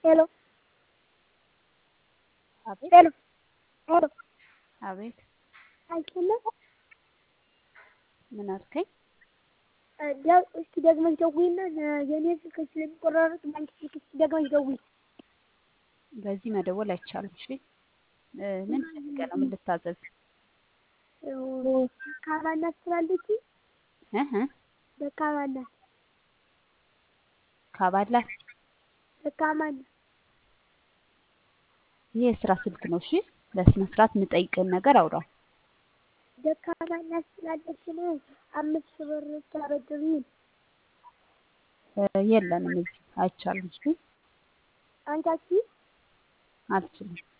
ሄሎ አቤት ሄሎ ሄሎ አቤት አይሰማም? ምን አልከኝ? ደ- እስኪ ደግመሽ ደውይና የኔ ስልክ ስለሚቆራረጥ ባንቺ ስልክ እስኪ ደግመሽ ደውይ። በዚህ መደወል አይቻልም። እሺ እ ምን ፈልገህ ነው? ምን ልታዘዝ? ደካማ እናት ስላለች እህ ደካማ እናት ካባላት ደካማ እናት ይሄ የስራ ስልክ ነው። እሺ በስነ ስርዓት የምጠይቅህን ነገር አውራ። ደካማ እናት ስላለች ነው አምስት ሺህ ብር ታበድሪኝ። እ የለንም እዚህ አይቻልም። እሺ አንቺ አትችይም? አልችልም።